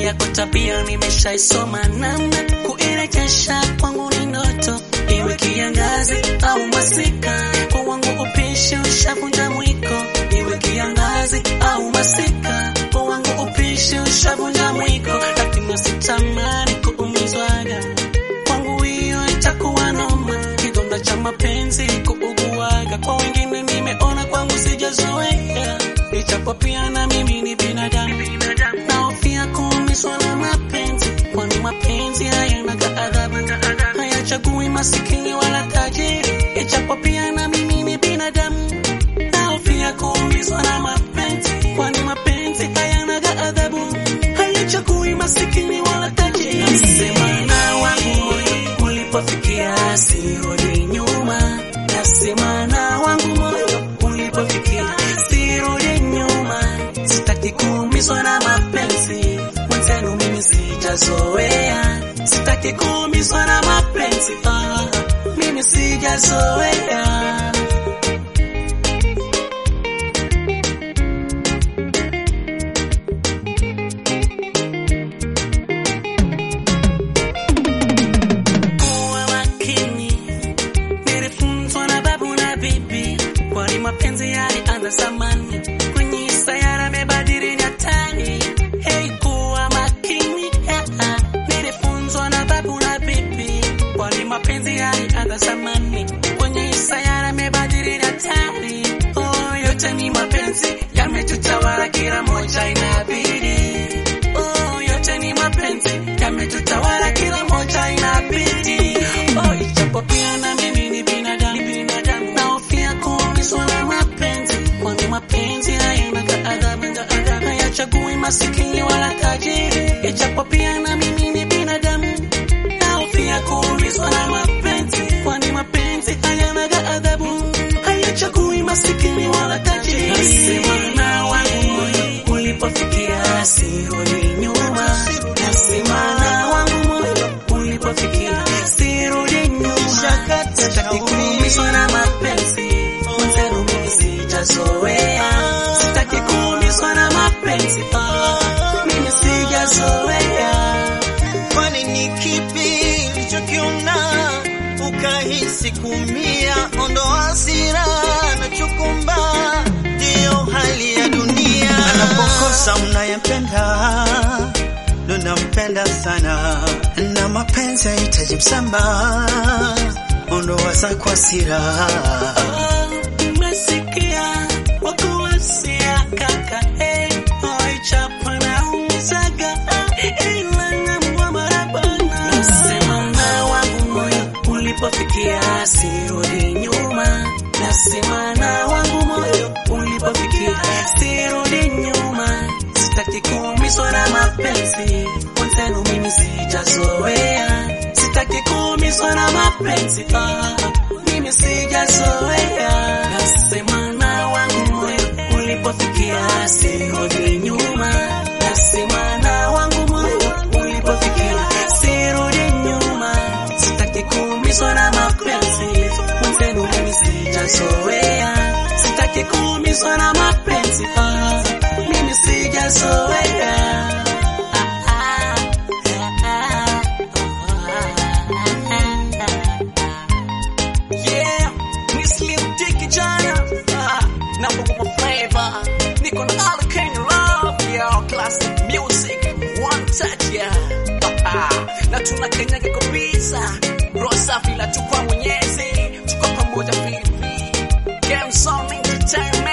yako tabia nimeshaisoma, namna kuirejesha kwangu ni ndoto, iwe kiangazi au masika, kwa wangu upishi ushavunja mwiko, iwe kiangazi au masika, kwa wangu upishi ushavunja mwiko, lakini sitamani kuumizwaga kwangu, hiyo itakuwa noma, kidonda cha mapenzi kuuguaga, kwa wengine nimeona, kwangu sijazoea, ichapo pia na mimi ni binadamu naofia kuumizwa na mapenzi, kwani mapenzi hayanaga adhabu, hayachagui masikini wala tajiri, ichapo pia na mimi ni binadamu. Naofia kuumizwa na mapenzi, kwani mapenzi hayanaga adhabu, hayachagui masikini wala tajiri. Sema na wangu moyo ulipofikia, sirudi nyuma. Nasema na wangu moyo ulipofikia, sirudi nyuma. Sitaki kuumizwa na mapenzi, mwenzenu mimi sijazoea. Sitaki kuumizwa na mapenzi, ah, mimi sijazoea. Kuwa makini, nilifunzwa na babu na bibi, kwani mapenzi yalianza zamani, kwenye sayara mebadili nyatani. Hey, kuwa makini, ah, ah, nilifunzwa na babu na bibi, kwani mapenzi yalianza zamani, kwenye sayara mebadili nyatani. Oh, yote ni mapenzi yametutawala, kila moja inabidi Oh, yote ni mapenzi yametutawala, kila moja inabidi. Oh, ichapo pia na mimi ni binadamu, binadamu naofia kuumizwa na mapenzi, kwani mapenzi hayanaga adhabu, hayachagui masikini wala tajiri. Ichapo pia na mimi ni binadamu naofia kuumizwa na mapenzi, kwani mapenzi hayanaga adhabu, hayachagui masikini wala tajiri. Nasema na wangu moyo ulipofikia, sirudi nyuma. Nasema na wangu moyo ulipofikia, sirudi nyuma. Sitaki kuumizwa na mapenzi, mwenzenu mimi sijazoea. Sitaki kuumizwa na mapenzi, ah, mimi sijazoea. Kwani ni kipi ulichokiona ukahisi kumia? Ondoa hasira na chukumba, ndiyo hali ya dunia. Anapokosa unayempenda ndo nampenda sana, na mapenzi hahitaji msamaha. Ondoa zako hasira Umesikia wakuwasia kaka, eh, waichapa na umizaga, eh, ila namuwa marabana. Nasema na wangu moyo ulipofikia, sirudi nyuma. Nasema na wangu moyo ulipofikia, sirudi nyuma. Sitaki kuumizwa na mapenzi, mwenzenu mimi sijazoea. Sitaki kuumizwa na mapenzi, ah, mimi sijazoea. Nasema na wangu moyo ulipofikia, sirudi nyuma. Nasema na wangu moyo ulipofikia, sirudi nyuma. Sitaki kuumizwa na mapenzi, mwenzenu mimi sijazoea. Sitaki kuumizwa na mapenzi, ah, mimi sijazoea. Ah, ah, ah, ah, ah. Yeah, ni Slim Dicky jana Ah, na Bongo Flava niko na all kind of love yo classic music one touch yeah Ah, na tunakanyaga kabisa roho safi la tukwa mwenyezi tuko pamoja vipi game song entertainment